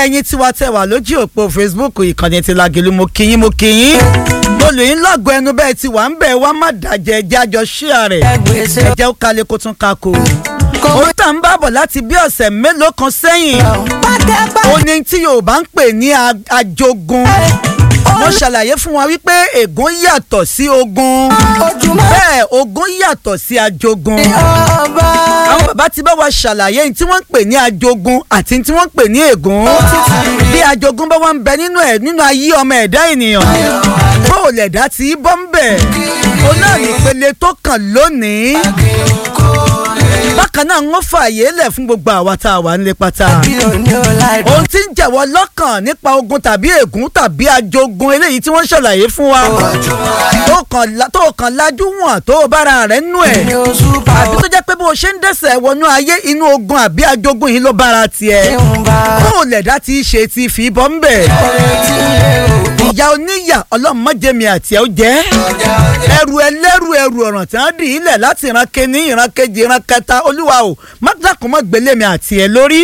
ẹ̀yin tiwa tẹ wà lójú òpó facebook ìkànnì ti Lágelú mo kí yín mo kí yín olùyìn lọ́gọ̀ ẹnu bẹ́ẹ̀ ti wà ń bẹ̀ wá má dàjẹ́ ẹjẹ́ àjọ ṣíà rẹ̀ ẹjẹ́ ó kalẹ̀ kó tún ka kó. òun tà ń bá bọ̀ láti bí ọ̀sẹ̀ mélòó kan sẹ́yìn ó ní tí yorùbá ń pè ní ajogun mo ṣàlàyé fún wa wípé ègún yàtọ̀ sí ogun bẹ́ẹ̀ ogun yàtọ̀ sí ajogun àwọn bàbá ti bá wa ṣàlàyé tí wọ́n ń pè ní ajogun àti tí wọ́n ń pè ní ègún bí ajogun bá wà ń bẹ nínú ẹ̀ nínú ayé ọmọ ẹ̀dá ènìyàn bó o lẹ̀dá tí bọ́ ń bẹ̀ o náà nípele tó kàn lónìí bákan náà ń fààyè lẹ̀ fún gbogbo àwa tá a wà nílé pátá ohun tí ń jẹ̀wọ́ lọ́kàn nípa ogun tàbí ègún tàbí ajogun eléyìí tí wọ́n ṣàlàyé fún wa tó kàn lájú wọn tó o bára rẹ̀ nú ẹ̀ àbí tó jẹ́ pé bó o ṣe ń dẹ̀sẹ̀ wọnú ayé inú ogun àbí ajogun yìí ló bára tiẹ̀ bó o lẹ̀dá tí í ṣe ti fi bọ́ ń bẹ̀ ìyá oníyà ọlọ́mọdémi àti ẹ̀ ó jẹ́ ẹrù ẹlẹ́rù ẹrù ọ̀ràn tí wọ́n dì í lẹ̀ láti ìran kení ìran kejì ìran kẹta olúwa o má dákun mọ́ gbélé mi àti ẹ̀ lórí.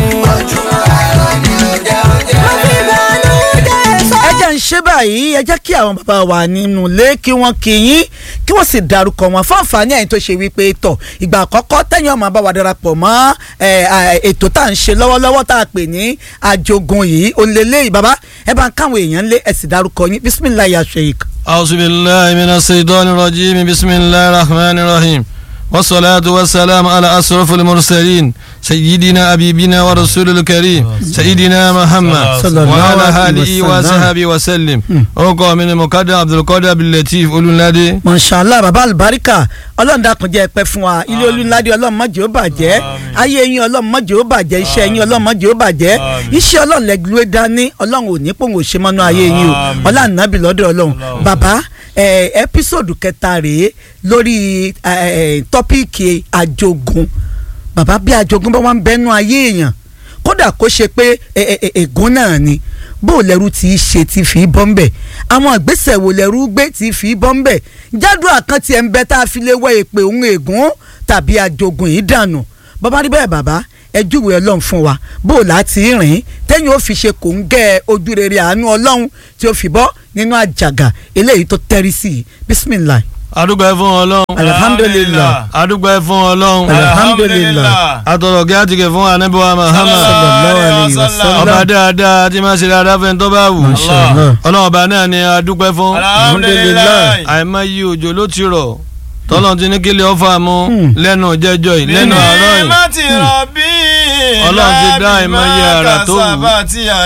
ẹ jẹ́ ń ṣe báyìí ẹ jẹ́ kí àwọn bàbá wa nínú ilé kí wọ́n kí yín kí wọ́n sì darúkọ wọn fún àǹfààní ẹ̀yin tó ṣe wípé tọ̀ ìgbà àkọ́kọ́ tẹ̀yìn ọmọ bá wa darapọ̀ mọ́ ètò tá à ń ṣe lọ́wọ́lọ́wọ́ tá a pè ní àjogún yìí òǹlẹ̀lẹ̀ bàbá ẹ bá ń káwọn èèyàn lé ẹ sì darúkọ yín bisimilayi aṣèyík. أعوذ بالله من الشيطان الرجيم بسم الله الرحمن الرحيم والصلاة والسلام على أشرف المرسلين سيدنا أبيبنا ورسول الكريم سيدنا محمد وعلى آله وصحبه وسلم orúkọ mi ni mukadam abdulkadir abdulateef olùládé. mọ̀nsálà bàbá àlùbáríkà ọlọ́run dákun jẹ́ pẹ́ fún wa ilé olùládé ọlọ́run má jẹ́ ó bàjẹ́ ayé yín ọlọ́run má jẹ́ ó bàjẹ́ iṣẹ́ yín ọlọ́run má jẹ́ ó bàjẹ́ iṣẹ́ ọlọ́run lẹ́gbẹ̀ẹ́ dání ọlọ́run ò ní pòun ò ṣe mọ́nú ayé yín o ọlọ́run nàbì lọ́dọ̀ ọlọ́run bàbá ẹpísòdù kẹta rèé lórí tọ́píìkì àjogún bàbá bí àjogún bá wà ń bẹ́nu ayé èèyàn kódà kó ṣe pé ègún náà ni bó o lẹ́rú tí í ṣe ti fi bọ́ ń bẹ̀ àwọn ìgbésẹ̀ wo lẹ́rú gbé tí fi bọ́ ń bẹ̀ jádùn àkántì ẹ̀ ń bẹ tá a fi lè wọ èpè òun ègún tàbí àjogún yìí dànù bàbá rí bẹ́ẹ̀ bàbá ẹ júwèé ọlọ́run fún wa bó o láti rìn tẹ́yìn ó fi ṣe kò ń gẹ́ ojú rere àánú ọlọ́run tí ó fi bọ́ nínú àjàgà eléyìí tó tẹ́rí sí i bisimilayi adúgbò fún ọlọ́run. alhamdulilah. adúgbò fún ọlọ́run. alhamdulilah. atọ̀rọ̀ kí á ti kẹ̀ fún anabiwa Muhammad. sallallahu alayhi wa sallam. ọba dáadáa tí máa ṣe dáadáa fẹ́ tó bá wù. Mashallah. ọlọ́run ọba náà ni adúgbò fún. alhamdulilah. àìmọye òjò ló ti rọ̀ tọ́lọ́n ti ní kílẹ̀ ọ̀fà mu Hmm. lẹ́nu jẹ́jọ́ yìí lẹ́nu àárọ̀ yìí. má ti rọ̀ bí Ọlọ́run ti dá ìmọ̀ye àrà tó wù. sábà tí a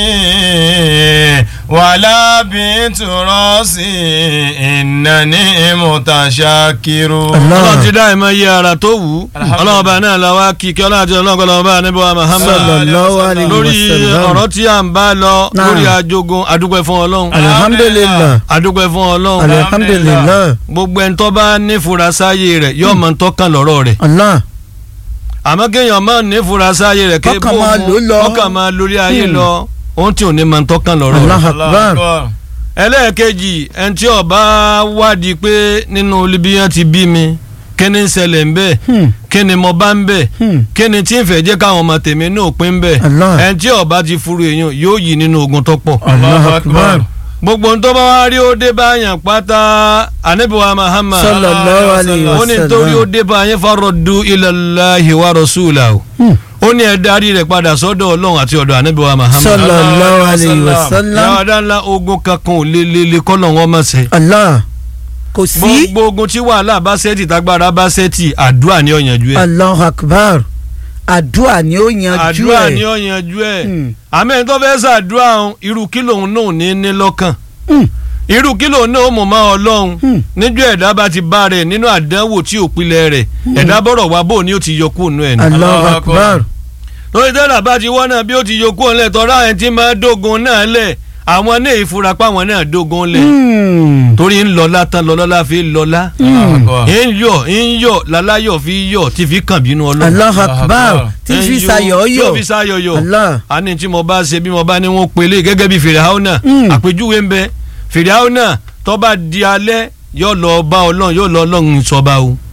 dín wàhálà bí tùrọ̀ sí ìnáni mùtàṣàkìrù. Allah. ọlọ́run ti dá ìmọ̀ye ara tó wù ú Alhamdulillah. ọlọ́run ọba náà la wá kí kí ọlọ́run àti ọlọ́run kọ́lọ́ ọba anábíwá Muhammad sallallahu alayhi wa lórí sallam. ọ̀rọ̀ tí à ń bá lọ Naam. lórí ajogun adúpẹ́ fún ọlọ́run alhamdulilah. adúpẹ́ fún ọlọ́run alhamdulilah. gbogbo ẹni tó bá nífura sáyé rẹ̀ yóò mọ̀ tó kàn lọ́rọ̀ rẹ̀ Allah. àmọ́ kéèyàn máa nífura sáyé rẹ̀ ké Kọ́kàn máa lò lọ. ọkàn máa lórí ayé Hmm. lọ ohun tí ò ní máa tó kàn lọ́rọ̀ rẹ̀ Allah akbar. ẹlẹ́ẹ̀kejì ẹni tí ó bá wádìí pé nínú ibi yẹn ti bí mi kí ni ń ṣẹlẹ̀ ń bẹ́ẹ̀ Hmm. kí ni mo bá ń bẹ̀ Hmm. kí ni tí ń fẹ́ jẹ́ káwọn ọmọ tèmi náà pín bẹ̀ Allah. ẹni tí ó bá ti furu èèyàn yóò yí nínú ogun tó pọ̀ Allah akbar. gbogbo ohun tó bá wá rí ó dé bá yàn pátá anabiwa Muhammad sallallahu alayhi wa ó ní torí ó dé bá yẹn faraddu ilallahi wa rasulahu Hmm. ó ní ẹ darí rẹ̀ padà sọ́dọ̀ Ọlọ́run àti ọ̀dọ̀ anabiwa Muhammad sallallahu alayhi wa sallam. yàrá dáńlá ogun kankan ò lé lé lé kọ́nà wọn mọ̀ sẹ́ Allah. kò sí. gbogbo ogun tí wàhálà bá sẹ́tì tágbára bá sẹ́tì àdúrà ni ó yanjú ẹ̀ Allah akbar. àdúrà ni ó yanjú ẹ̀. àdúrà ni ó yanjú ẹ̀ Hmm. àmọ́ ẹni tó fẹ́ sàdúrà ọ̀hún irú kí lòun náà ní ní lọ́kàn Hmm. irú kí lòun náà mọ̀ máa ọlọ́run Hmm. níjọ́ ẹ̀dá bá ti bá rẹ̀ nínú àdánwò tí ò pilẹ̀ rẹ̀ ẹ̀dá bọ̀rọ̀ wá bò ní ó ti yọ kúrò nù ẹ̀ ní. Allah Allah akbar. lórí tẹ́lá bá ti wọ́n náà bí ó ti yọ kúrò lẹ̀ tọ́ra ẹ̀ tí máa dógun náà lẹ̀ àwọn náà ìfura páwọn náà dógun lẹ̀ Hmm. torí ń lọ́lá tán lọ́lọ́lá fi lọ́lá ń yọ ń yọ láláyọ̀ fi yọ tí fi kàn bínú ọlọ́run. Allah akbar. tí fi ń yọ, sayọ̀ tí yọ̀. ó fi sayọ̀ yọ̀ Allah. a ní tí mo bá ṣe bí mo bá ní wọn pélé gẹ́gẹ́ bí fìrìhàwọ́nà Mm. àpèjúwe ń bẹ fìrìhàwọ́nà tó bá di alẹ́ yóò lọ bá ọlọ́run yóò lọ ọlọ́run sọba o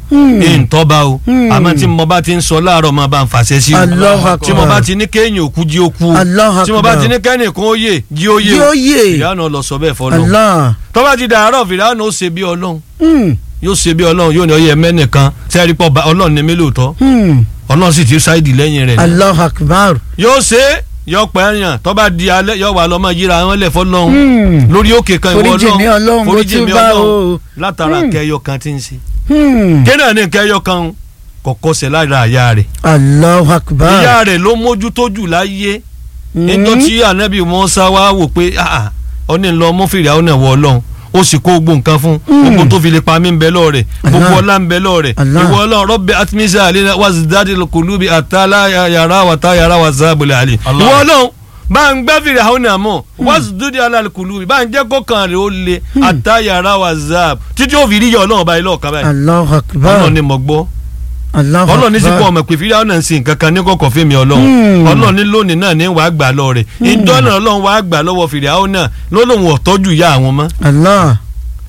ìǹtọ́ba o àmọ́ tí mo bá ti ń sọ láàárọ̀ máa bá ń fàṣẹ sí o Allahu Akbar. tí mo bá ti ní kéèyàn òkú jí ó kú o Allahu tí mo bá Akbar. ti ní kẹ́nìkan ó yè jí ó yè Jí ó yè. fìdáhùn lọ sọ bẹ́ẹ̀ fọlọ́ Allah. tó bá ti dàárọ̀ fìdáhùn ó ṣe bí ọlọ́run Hmm. yóò ṣe bí ọlọ́run yóò ní ọyẹ mẹ́nìkan sẹ́ẹ̀rí pọ̀ bá ọlọ́run ní mí lóòótọ́ Hmm. ọlọ́run sì ti ṣáìdì lẹ́yìn rẹ̀ Allahu Akbar. yóò ṣe é yọ pẹ́ yàn tó bá di alẹ́ yọ wà lọ́mọ yíra wọn lẹ̀ fọlọ́run Hmm. lórí òkè kan ìwọ Foríjì mi Ọlọ́run, mo foríjì mi túbá ọlọ́run o. látara Hmm. kẹyọ kan tí ń ṣe Hmm. kéèyàn ní kẹyọ kan kọ̀kọ́ sẹ̀ lára àyà rẹ̀ Allahu Akbar. ìyá rẹ̀ ló mójútó jù láyé Hmm. níjọ́ tí anabi Mùsá wá wò pé ah, ọ ní lọ mọ́fìrì àwọn ẹ̀wọ̀ ọlọ́run ó sì kó gbogbo nǹkan fún gbogbo tó fi lè pa mí ń bẹ lọ́ọ̀ rẹ̀ gbogbo Allah. ọlá ń bẹ lọ́ọ̀ rẹ̀ Allah. ìwọ ọlọ́run rọ́bì atimisa alẹ́ wazidadi kulubi àtàlà yàrá wàtá yàrá wàzábùlẹ̀ àlẹ́ Allah. ìwọ ọlọ́run bá ń gbẹ́ fìrì àwọn àmọ́ wazidadi alẹ́ kulubi bá ń jẹ́ kọ́kàn rẹ̀ ó le àtà yàrá wàzáb títí ó fi rí yọ ọlọ́run báyìí lọ́ọ̀kan báyìí Allahu Akbar. ọlọ́run ni mo gbọ́ Allahu ọlọ́run ní sí Akbar. kọ́ ọmọ pé fídíò náà ń sin nǹkan kan ní kọ̀kọ́ fíìmì ọlọ́run Hmm. ọlọ́run ní lónìí náà ní wàá gbà lọ rẹ̀ ìjọ náà ọlọ́run wàá gbà lọ́wọ́ fìdíò náà lọ́lọ́run ọ̀tọ́jú ìyá àwọn mọ́ Allah.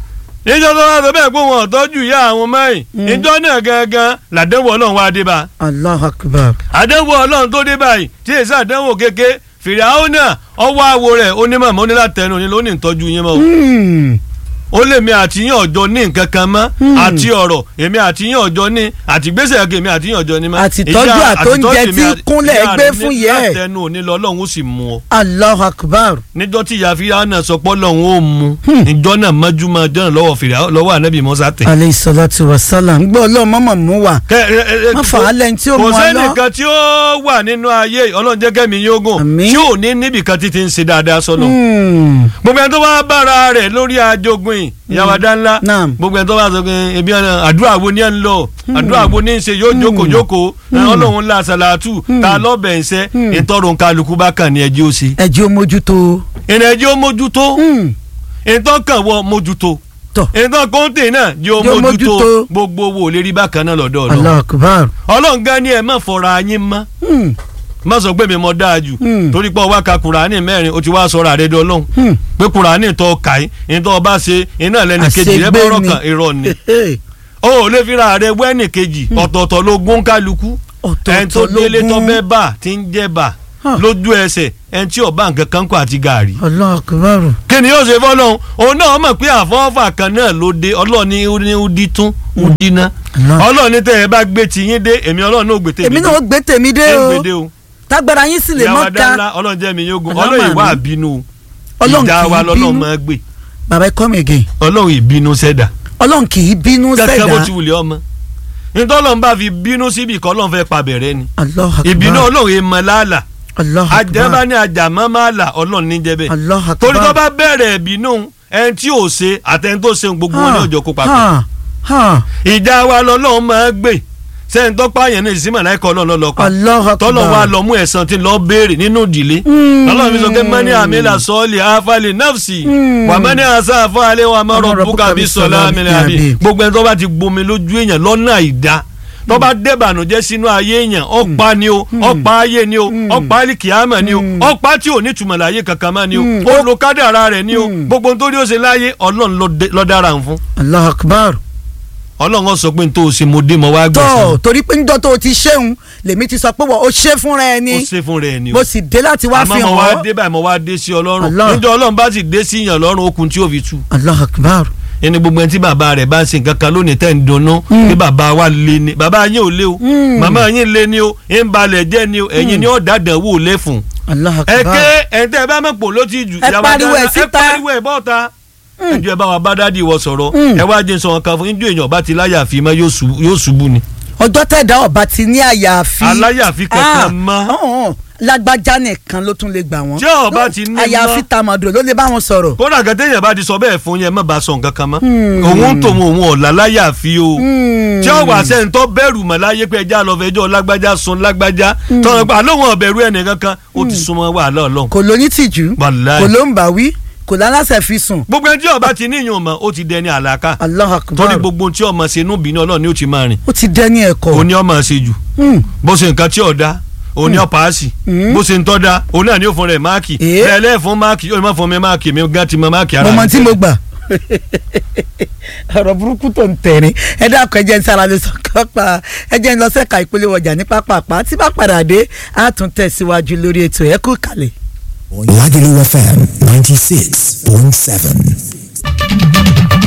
ìjọ tó wá sọ bẹ́ẹ̀ pé wọn ọ̀tọ́jú ìyá àwọn mọ́ yìí ìjọ náà gangan làdẹ́wọ̀ ọlọ́run wá dé bá Allahu Akbar. àdẹ́wọ̀ ọlọ́run tó dé báyìí tí èsì àdẹ́wọ̀ kéke fìdíò náà ọwọ́ àwo rẹ̀ onímọ̀ mọ́ nílàtẹnu ni lónìí ìtọ́jú yín mọ́ o Hmm. ó lè mi àti yín ọjọ́ ní nǹkan kan mọ́ Hmm. àti ọ̀rọ̀ èmi àti yín ọjọ́ ní àti gbèsè ẹ̀kẹ́ èmi àti yín ọjọ́ ní mọ́. Àtìtọ́jú Ìyá- àtóúnjẹ àtìtọ́jú tí èmi àti- kúnlẹ̀ ìyá gbé rẹ̀ fún ní yẹ ẹ̀. látẹnu òní lọ ọlọ́run ó sì mú ọ. Allahu Akbar. níjọ́ tí ìyá fíyà náà sọ pé ọlọ́run ó mú ìjọ náà mọ́júmọ́ ọjọ́ náà lọ́wọ́ fìrà lọ́wọ́ ànábì Mùsá tẹ̀. Alayhi salatu wa salam. Gbọ́ ọlọ́run mọ́mọ́ mú wa. Kẹ́- ẹ- ẹ- ẹ- Má fà á lẹ́yìn tí ó kò mú ọ lọ. sẹ́nìkan tí ó wà nínú ayé ọlọ́run jẹ́ kẹ́mi yóò gùn Àmín. tí ò ní níbìkan títí ń ṣe dáadáa sọ́nà Hmm. gbogbo ẹni tó bá bára rẹ̀ lórí ajogun yìí ìyàwó adánlá Naam. gbogbo ẹni tó bá sọ pé ebi ọ̀nà àdúrà wo ni ẹ ń lọ àdúrà wo ni ń ṣe yóò jókòó jókòó ọlọ́run ńlá sàlátù ta lọ́bẹ̀ ń ṣe ìtọ́run kálukú bá kàn ní ẹjẹ́ ó ṣe Ẹ jẹ́ ó mójútó. ìrìn ẹjẹ́ ó mójútó Hmm. ìtọ́kàn wọ mójútó Tọ̀. ìtọ́ kóńtè náà jẹ́ ó Jẹ́ ó mójútó mójútó. gbogbo owó lè rí bákan náà lọ́dọ̀ ọ̀nà Allahu Akbar. ọlọ́run gan ni ẹ má fọra yín mọ́ Hmm. má sọ pé mi mọ dáa jù Hmm. torí pé ọwọ́ ka kùránì mẹ́rin o ti wá sọ̀rọ̀ àrẹ dọ́ lọ́hùn Hmm. pé kùránì tó kà í ní tó bá ṣe iná lẹ́nu kejì rẹ Àṣegbé bọ́rọ̀ ni. kan irọ́ ni Hey. o ò lè fira rẹ wẹ́nì kejì ọ̀tọ̀ọ̀tọ̀ ló gún kálukú ẹni tó Ọ̀tọ̀ọ̀tọ̀ ló délé tó gún. bẹ́ẹ̀ bà tí ń jẹ́ bà Huh. lójú ẹsẹ̀ ẹni tí ọba nǹkan kan kọ àti gàárì. Allahu Akbar. kí ni yóò ṣe fọlọ́hún òun náà mọ̀ pé àfọwọ́fà kan náà ló dé ọlọ́ọ̀ni ní udi tún udi ná Allah. ọlọ́ọ̀ni tẹ́ ẹ bá gbé tiyín dé èmi ọlọ́ọ̀ni ò gbé tèmi Èmi náà ó gbé tèmi dé ẹ o. gbé dé o Tágbára yín sì lè ìyàwó mọ́ adá ká. ńlá ọlọ́run jẹ́ mi yóò gun Ọlọ́run ọlọ́run ìwà àmín. àbínú Ọlọ́run ìjà kì wa í lọ́lọ́run bínú. máa gbé Bàbá ẹ come again. ọlọ́run ìbínú sẹ́dà Ọlọ́run kì í bínú kẹ́kẹ́ bó sẹ̀dá. ti wùlẹ̀ ọmọ nítọ́lọ́run bá fi bínú síbi kọ́ ọlọ́run fẹ́ pa bẹ̀rẹ̀ ni Allahu Akbar. ìbínú ọlọ́run yẹn mọ láàlà Allahu àjẹbá Akbar. ní àjàmọ́ máa là ọlọ́run ní jẹ́bẹ̀ Allahu Akbar. torí tó bá bẹ̀rẹ̀ ìbínú ẹni tí ò ṣe àtẹni tó ṣe gbogbo wọn ní ọjọ́ kó papọ̀ Ha. Ha. ìjà wa lọ́lọ́run máa gbé sẹ́ni tó pààyàn ní ìsímọ̀ láì kọ́ ọlọ́run lọ́lọ́ pa Allahu Akbar. tọ́lọ̀ wa lọ mú ẹ̀san tí lọ béèrè nínú ìdílé Mm. ọlọ́run fi sọ pé mẹ́ni àmìlà sọ́ọ̀lì àfàlì nafsi Mm. wà mẹ́ni àṣà àfàlẹ́ wà má Wa ma rọ̀ bùkà rabbuka bí bis sọ̀lá salami àmìlẹ̀ àbí àbí. gbogbo ẹni tó bá ti gbomi lójú èèyàn lọ́nà àìda tó bá débànújẹ́ sínú ayé èèyàn ọ̀pá ni o ọ̀pá ayé ni o ọ̀pá alikiyama ni o ọ̀pá tí ò ní túmọ̀ láyé kankan mọ́ ni o Mm. ó lo kádàrá rẹ̀ ni o Mm. gbogbo nítorí ó ṣe láyé ọlọ́run ló dé- ló dára ń fún Allahu Akbar. ọlọ́run ó sọ pé n tó o ṣe mo dé mo wá gbẹ̀san tọ́ torí pé njọ́ tó o ti ṣéun lèmi ti sọ pé wọ́n o ṣe fúnra ẹ ó ni ṣe fún rẹ̀ ni o mo sì dé láti wá àmọ́ fi mo wá hàn dé ọ́. báyìí mo wá dé sí ọlọ́run Allah. níjọ́ ọlọ́run bá sì dé sí yàn lọ́rùn okùn tí ó fi tú Allahu Akbar. ẹni gbogbo ẹni tí bàbá rẹ̀ bá ń ṣe nǹkan kan lónìí tẹ̀ ń dunnú pé bàbá wa lé ni bàbá yín ò lé o Mm. màmá yín lé ni o ń balẹ̀ jẹ́ ni o ẹ̀yin ni ó dàdàn wò lé fún. Allahu ẹ Akbar. ké ẹ̀ tẹ́ ẹ bá mọ̀ pò ló ti jù. Ẹ ìyàwó pariwo ẹ̀ dáná, síta. ẹ pariwo ẹ̀ bọ́ta. ẹjọ́ ẹ bá wa bá dádì wọ sọ̀rọ̀ Mm. ẹ wá jẹ́ sọ̀rọ̀ kan fún ijó èèyàn bá ti láyàfi mọ́ yóò ṣubú- yóò ṣubú ni. ọjọ́ tẹ̀dá ọba ti ní àyàfi. Aláyàfi kankan Ah, mọ́. ọ̀hún, lágbájá nìkan ló tún lè gbà wọ́n. Tí ọba ti ní mọ́. àyàfi tàmàdò ló lè bá wọn sọ̀rọ̀. kódà gẹ́gẹ́ èèyàn bá ti sọ bẹ́ẹ̀ fún yẹn má bàa sọ nǹkan kan mọ́. Mm. òun tòun òun ọ̀la láyàfi o. Hmm. tí ó wà sẹ́ni tó bẹ̀rù mọ̀ láyé pé ẹja lọ fẹjọ́ lágbájá sun lágbájá tọ́nà pé àlóhùn ọ̀bẹ̀rù ẹnì kankan ó ti súnmọ́ wàhálà ọlọ́run. kò ló ní tìjú Wàláhì. kò ló ń bà wí kò lálásẹ̀ fi sùn. gbogbo ẹni tí ọba ti níyàn mọ̀ ó ti dẹni àlàkà Allahu Akbar. torí gbogbo tí ọmọ ṣe inú bínú ọlọ́run ni ó ti máa rìn ó ti dẹ́ni ẹ̀kọ́. òun ni ọmọ ṣe jù Hmm. bó ṣe nǹkan tí ọ̀dá òun ni ọ̀pá àṣì Mm. bó ṣe ń tọ́da òun náà ni ó fún rẹ̀ máàkì Eh. bẹ́ẹ̀ lẹ́ẹ̀fún máàkì yóò má fún mi máàkì mi gán ti mọ máàkì ara mo mọ mi tí mo gbà. ọ̀rọ̀ burúkú tó ń tẹ̀rín ẹ dákun ẹ jẹ́ ń sára lè sọ kápá ẹ jẹ́ ń lọ sẹ́ka ìpolówó ọjà ní pápápá tí bá padà dé á tún tẹ̀síwájú lórí ètò ẹ kú kalẹ̀. Lagelu FM 96.7.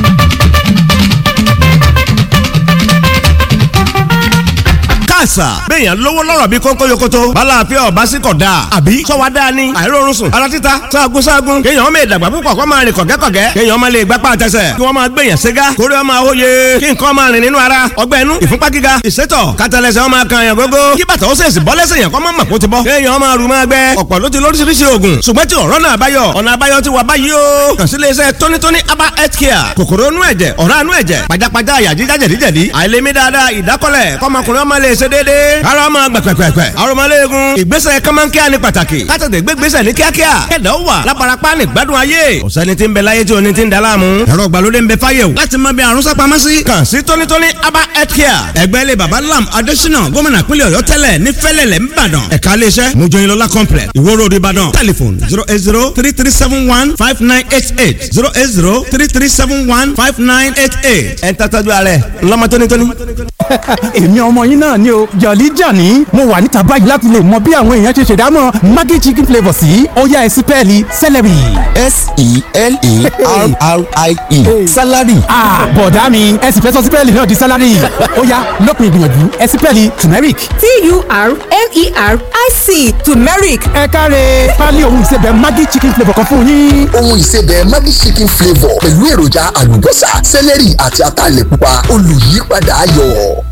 àṣà. béèyàn lówó lọ́rọ̀ bí kónkó yokoto. bala àfẹ́ ọ̀bá sí kọ̀ dáa. àbí sọ́wọ́ dáa ni. àìrórun sùn. ara títa sáàgùn sáàgùn. kéèyàn ọmọ ìdàgbà púpọ̀ kó máa rìn kọ̀gẹ́kọ̀gẹ́. kéèyàn ọmọ lè gbápá àtẹsẹ̀. kí wọ́n máa gbèyàn ségá. kórè ọmọ àwòye. kí nǹkan máa rìn nínú ara. ọgbẹ́ inú ìfúnpá gíga. ìsétọ̀ kátàlẹ́sẹ̀ ọmọ kan yàn gógó. kí bàtà ó sèṣì bọ́ lẹ́sẹ̀ yàn kọ́ mọ́ mọ̀ kó ti bọ́. kéèyàn ọmọ àrùn máa gbẹ. ọ̀pọ̀ ló ti lóríṣiríṣi oògùn. ṣùgbọ́n tí ọ̀rọ̀ náà báyọ̀. ọ̀nà àbáyọ ti wà báyìí o. kàn sí iléeṣẹ́ tónítóní aba health care. kòkòrò inú ẹ̀jẹ̀ ọ̀rá inú ẹ̀jẹ̀ pajápajá àyà jíjá jẹ̀díjẹ̀dí. àìlèmí dáadáa ìdákọ́lẹ̀ kọ́mọkùnrin ọmọ lè ṣe déédéé. ara ọmọ gbẹ̀pẹ̀pẹ̀pẹ̀. arọmọléegun. ìgbésẹ̀ kọ́mọ́nkíá ni pàtàkì. kátàdé gbégbésẹ̀ ní kíákíá. kẹ̀dá ó wà lábarapá ní gbádùn ayé. ọ̀sẹ́ni tí ń bẹ láyé tí oní ti ń da láàmú. ẹ̀rọ ìgbàlódé ń bẹ fáyé o. láti mọ bí àrùn sápamọ́ sí. kàn sí tónítóní aba health care. ẹgbẹ́ ilé baba lam adésínà gómìnà pínlẹ̀ ọ̀yọ́ tẹ́lẹ̀ ní fẹ́lẹ̀lẹ̀ ńbàdàn. ẹ̀ka iléeṣẹ́ mojoyinlola complex ìwó road ìbàdàn. telephone zero eight zero three three seven one five nine eight eight zero eight zero three three seven one five nine eight eight. ẹ̀ ń tàtàjú ààrẹ ńlọmọ tónítóní. èmi ọmọ yín náà ni o jọ̀lí jàní mo wà níta báyìí láti lè mọ bí àwọn èèyàn ṣe ṣèdámọ̀ maggi chicken flavour sí ọ̀yá ẹ̀sìn pẹ́ẹ́lí celery. S-E-L-E-R-R-I-E. Salary. ah bọ̀dá mi ẹ̀sìn fẹ́ sọ sí pẹ́ẹ́lì náà di salary ọ̀yá lópin ìgbìyànjú ẹ̀sìn pẹ́ẹ́lì turmeric. T-U-R-M-E-R-I-C turmeric ẹ káre pálí ohun ìsebẹ̀ maggi chicken flavour kan fún yín. ohun ìsebẹ̀ Maggi chicken flavour pẹ̀lú èròjà àlùbọ́sà sẹ́lẹ̀rì àti ataalẹ̀ pupa olùyípadà ayọ̀.